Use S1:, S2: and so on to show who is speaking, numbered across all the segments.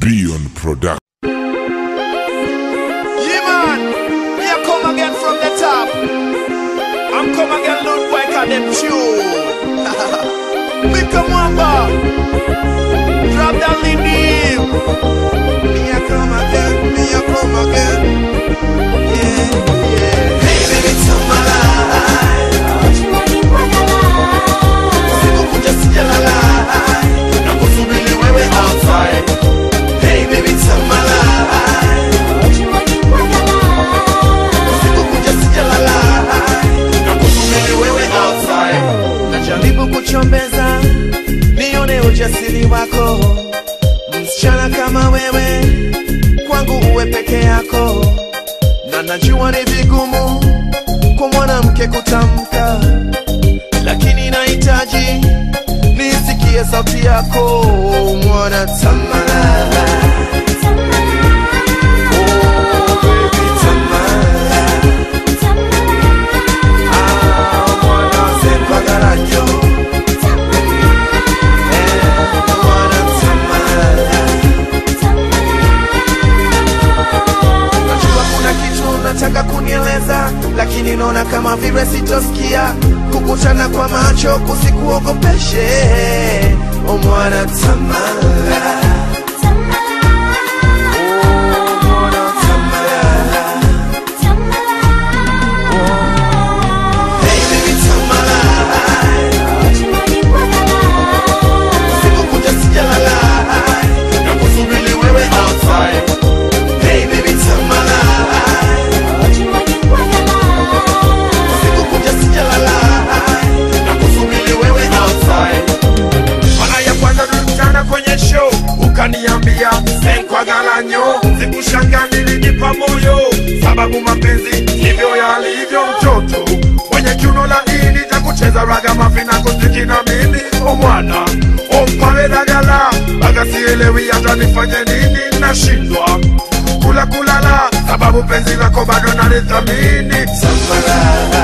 S1: Beyond Production.
S2: Yeah, man. Me a come again from the top. I'm come again, Lord Boy, cause them tune. Make a mamba. Drop that lead deep. Me a come again, me a come again. Yeah, yeah. Hey, baby, tell my life. Sikukuja sijalala. Nakusubiri wewe outside. Hey, baby, tell my life. Sikukuja sijalala. Nakusubiri wewe outside. Najaribu kuchombeza nione ujasiri wako, msichana kama wewe kwangu uwe peke yako, na najua ni vigumu kwa mwanamke kutamka, lakini nahitaji nisikie sauti yako mwana Tamala. Oh, baby Tamala. Ah, mwana Sekwagarajo. Eh, mwana Tamala. Najua kuna kitu unataka kunieleza, lakini naona kama vile sitosikia. Kukutana kwa macho kusikuogopeshe, o mwana Tamala. Oh, mwana Tamala. Hey, baby Tamala. Sikukuja sijalala, nakusubiri wewe outside. Hey, baby Tamala. Sikukuja sijalala, nakusubiri wewe outside. Mara ya kwanza tulikutana kwenye show, ukaniambia senkwagalanyo, sikushanga nilijipa moyo, sababu mapenzi ndivyo yalivyo. Mtoto mwenye kiuno laini cha kucheza raga mafina kuziki na mimi, o mwana ompawe dagala, baga sielewi hata nifanye nini, nashindwa kula kulala, sababu penzi lako bado nalithamini. Samala,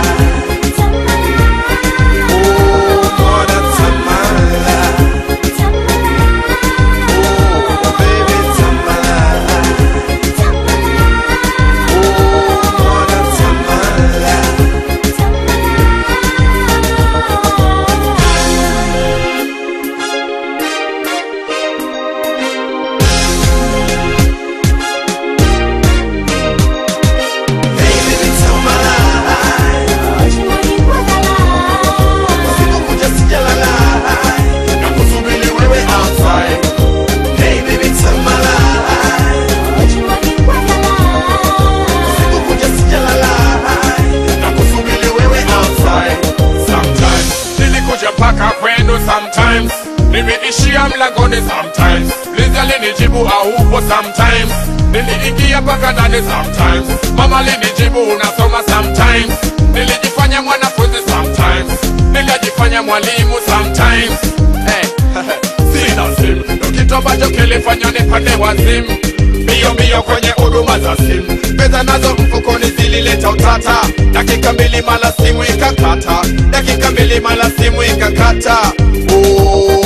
S2: oh, mwana Samala. Oh, baby, Tamala. Oh, mwana Tamala. Hey, baby, Tamala. Sikukuja sijalala. Nakusubiri wewe outside. Hey, baby, Tamala. Sikukuja sijalala. Nakusubiri wewe outside.
S3: sometimes nilikuja mpaka kwenu sometimes nimeishia mlangoni sometimes liza linijibu aupo sometimes niliingia mpaka ndani sometimes mama linijibu unasoma sometimes nilijifanya mwanafunzi sometimes nilijifanya mwalimu sometimes hey, sina simu ndo kitu ambacho kilifanya nipande wazimu mbio mbio kwenye huduma za simu pesa nazo mfukoni zilileta utata dakika mbili mala simu ikakata dakika mbili mala simu ikakata oh.